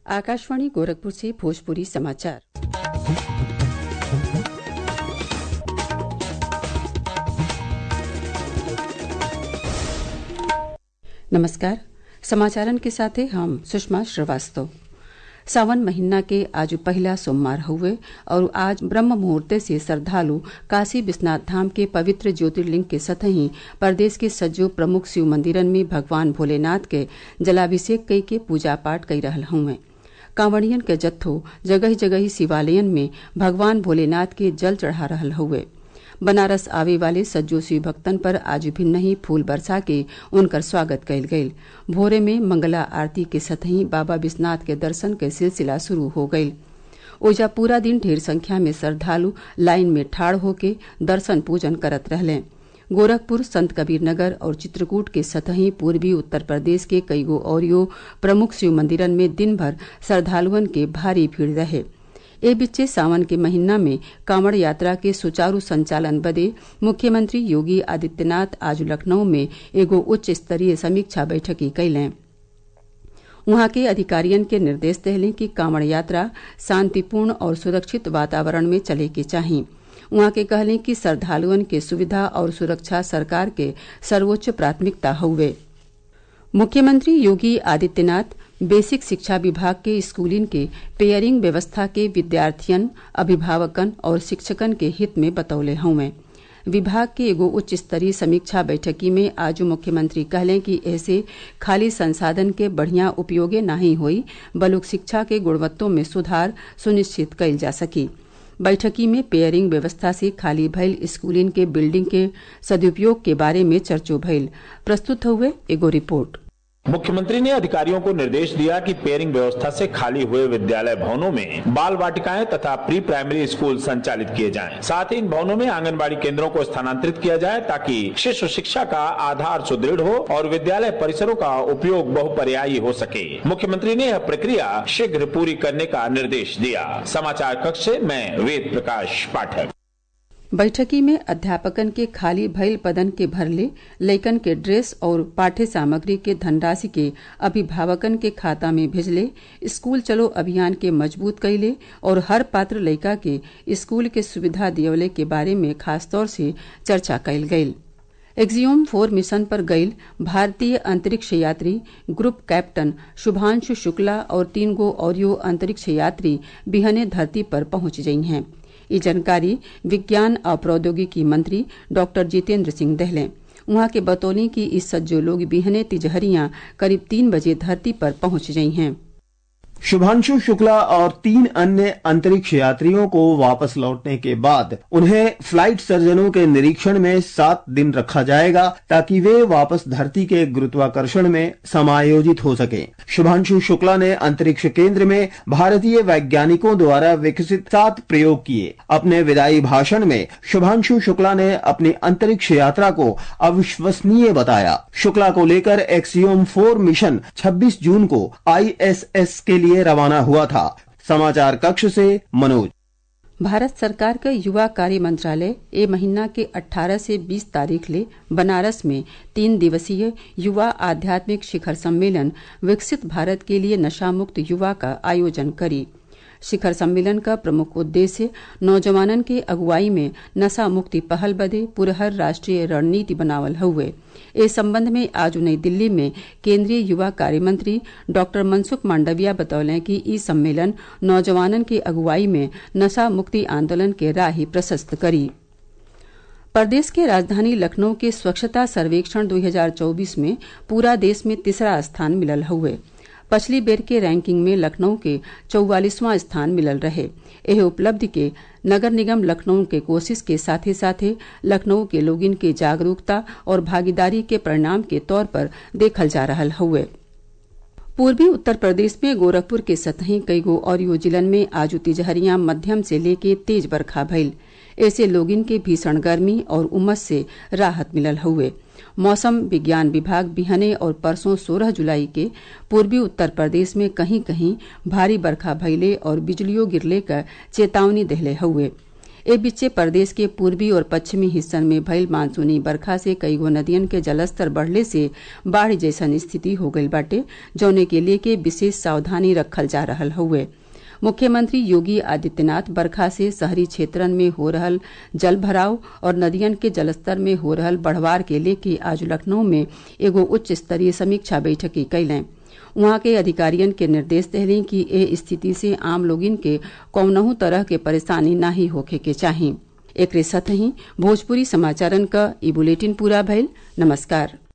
आकाशवाणी गोरखपुर से भोजपुरी समाचार नमस्कार समाचारन के साथे हम सुषमा श्रीवास्तव सावन महीना के आज पहिला सोमवार हुए और आज ब्रह्म मुहूर्त से श्रद्वालु काशी विश्वनाथ धाम के पवित्र ज्योतिर्लिंग के सतही प्रदेश के सज्जो प्रमुख शिव मंदिरन में भगवान भोलेनाथ के जलाभिषेक कई के पूजा पाठ कई रहल हुए कांवड़ियन के जत्थो जगह जगह शिवालयन में भगवान भोलेनाथ के जल चढ़ा रहल हुए बनारस आवे वाले सज्जो शिव भक्तन पर आज भिन्न ही फूल बरसा के उनकर स्वागत कयल गयल भोरे में मंगला आरती के सतही बाबा विश्वनाथ के दर्शन के सिलसिला शुरू हो गयल ओजा पूरा दिन ढेर संख्या में श्रद्वालु लाइन में ठाड़ होके दर्शन पूजन करत रहले गोरखपुर संत कबीर नगर और चित्रकूट के सतही पूर्वी उत्तर प्रदेश के कईगो औरियो प्रमुख शिव मंदिरन में दिन भर श्रद्वालुअन के भारी भीड़ रहे ए बीचे सावन के महीना में कांवड़ यात्रा के सुचारू संचालन बदे मुख्यमंत्री योगी आदित्यनाथ आज लखनऊ में एगो उच्च स्तरीय समीक्षा बैठकी कैलें वहां के अधिकारियन के निर्देश दहलें कि कांवड़ यात्रा शांतिपूर्ण और सुरक्षित वातावरण में चले के चाही उहाँ के कहलें कि श्रद्वालुअन के सुविधा और सुरक्षा सरकार के सर्वोच्च प्राथमिकता हउवे मुख्यमंत्री योगी आदित्यनाथ बेसिक शिक्षा विभाग के स्कूलिन के पेयरिंग व्यवस्था के विद्यार्थियन अभिभावकन और शिक्षकन के हित में बतौले हउवे विभाग के एगो उच्च स्तरीय समीक्षा बैठकी में आज मुख्यमंत्री कहलें कि ऐसे खाली संसाधन के बढ़िया उपयोगे नाही होई बलुक शिक्षा के गुणवत्तों में सुधार सुनिश्चित कइल जा सकी बैठकी में पेयरिंग व्यवस्था से खाली भइल स्कूलिन के बिल्डिंग के सदुपयोग के बारे में चर्चो भइल प्रस्तुत हुए एगो रिपोर्ट मुख्यमंत्री ने अधिकारियों को निर्देश दिया कि पेयरिंग व्यवस्था से खाली हुए विद्यालय भवनों में बाल वाटिकाएं तथा प्री प्राइमरी स्कूल संचालित किए जाएं। साथ ही इन भवनों में आंगनबाड़ी केंद्रों को स्थानांतरित किया जाए ताकि शिशु शिक्षा का आधार सुदृढ़ हो और विद्यालय परिसरों का उपयोग बहुपर्यायी हो सके मुख्यमंत्री ने यह प्रक्रिया शीघ्र पूरी करने का निर्देश दिया समाचार कक्ष से मैं वेद प्रकाश पाठक बैठकी में अध्यापकन के खाली भइल पदन के भरले लइकन के ड्रेस और पाठ्य सामग्री के धनराशि के अभिभावकन के खाता में भेजले स्कूल चलो अभियान के मजबूत कैले और हर पात्र लइका के स्कूल के सुविधा दियवले के बारे में खासतौर से चर्चा कैल गयल एक्जियोम फोर मिशन पर गईल भारतीय अंतरिक्ष यात्री ग्रुप कैप्टन शुभांशु शुक्ला और तीन गो औरियो अंतरिक्ष यात्री बिहने धरती पर पहुंच गई हैं ये जानकारी विज्ञान और प्रौद्योगिकी मंत्री डॉक्टर जितेंद्र सिंह दहले वहां के बतौनी कि इस सज्जो लोग बिहने तिजहरियां करीब तीन बजे धरती पर पहुंच गई हैं शुभांशु शुक्ला और तीन अन्य अंतरिक्ष यात्रियों को वापस लौटने के बाद उन्हें फ्लाइट सर्जनों के निरीक्षण में सात दिन रखा जाएगा ताकि वे वापस धरती के गुरुत्वाकर्षण में समायोजित हो सके शुभांशु शुक्ला ने अंतरिक्ष केंद्र में भारतीय वैज्ञानिकों द्वारा विकसित सात प्रयोग किए अपने विदाई भाषण में शुभांशु शुक्ला ने अपनी अंतरिक्ष यात्रा को अविश्वसनीय बताया शुक्ला को लेकर एक्सियोम फोर मिशन 26 जून को आईएसएस के लिए लिए रवाना हुआ था समाचार कक्ष से मनोज भारत सरकार का युवा कार्य मंत्रालय ए महीना के 18 से 20 तारीख ले बनारस में तीन दिवसीय युवा आध्यात्मिक शिखर सम्मेलन विकसित भारत के लिए नशा मुक्त युवा का आयोजन करी शिखर सम्मेलन का प्रमुख उद्देश्य नौजवानन के अगुवाई में नशा मुक्ति पहल बदे पुरहर राष्ट्रीय रणनीति बनावल हुए इस संबंध में आज नई दिल्ली में केंद्रीय युवा कार्य मंत्री डॉक्टर मनसुख मांडविया बतौले कि ई सम्मेलन नौजवानन के अगुवाई में नशा मुक्ति आंदोलन के राह प्रशस्त करी प्रदेश के राजधानी लखनऊ के स्वच्छता सर्वेक्षण 2024 में पूरा देश में तीसरा स्थान मिलल हुए पछली बेर के रैंकिंग में लखनऊ के चौवालीसवां स्थान मिलल रहे एह उपलब्धि के नगर निगम लखनऊ के कोशिश के साथे साथे लखनऊ के लोगिन के जागरूकता और भागीदारी के परिणाम के तौर पर देखल जा रहा हुए पूर्वी उत्तर प्रदेश में गोरखपुर के सतही कईगो और जिलन में आज तिजहरियां मध्यम से लेके तेज बरखा भइल ऐसे लोगिन के भीषण गर्मी और उमस से राहत मिलल हुए मौसम विज्ञान विभाग बिहने और परसों 16 जुलाई के पूर्वी उत्तर प्रदेश में कहीं कहीं भारी बरखा भइले और बिजलियों गिरले का चेतावनी देहले हुए ए बीचे प्रदेश के पूर्वी और पश्चिमी हिस्सन में भइल मानसूनी बरखा से कईगो नदियन के जलस्तर बढ़ले से बाढ़ जैसन स्थिति हो गईल बाटे जौने के लेके विशेष सावधानी रखल जा रहल हउवे मुख्यमंत्री योगी आदित्यनाथ बरखा से शहरी क्षेत्रन में हो रहल जल भराव और नदियन के जलस्तर में हो रहल बढ़वार के लेके आज लखनऊ में एगो उच्च स्तरीय समीक्षा बैठकी कैलें उहाँ के अधिकारियन के निर्देश देहली कि ए स्थिति से आम लोगिन के कौनहू तरह के परेशानी नाही होखे के चाही एकरे साथ ही भोजपुरी समाचारन क ई बुलेटिन पूरा भइल नमस्कार